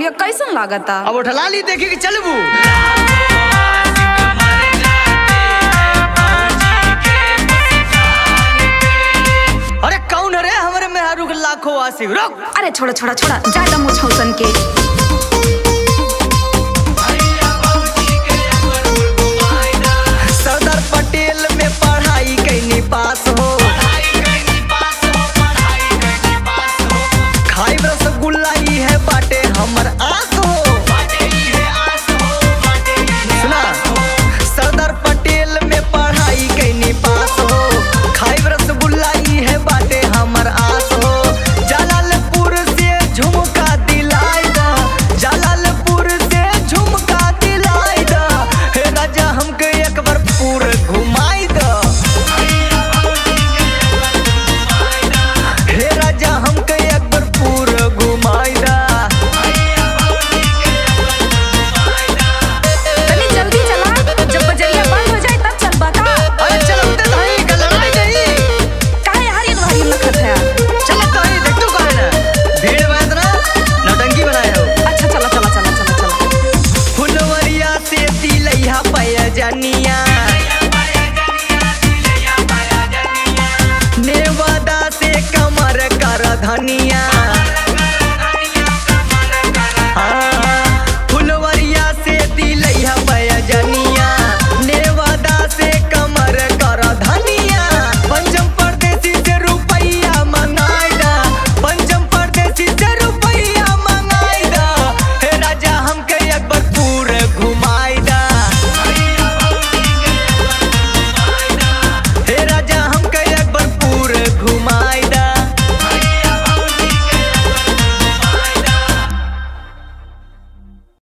बोलिए कैसन लागता अब उठला ली देखी कि चलबू अरे कौन रे हमरे मेहरू के लाखों आशिक रुक अरे छोड़ा छोड़ा छोड़ा ज्यादा मुझौसन के सरदार पटेल में पढ़ाई कैनी पास हो खाई रसगुल्ला ई है बाटे हमर आस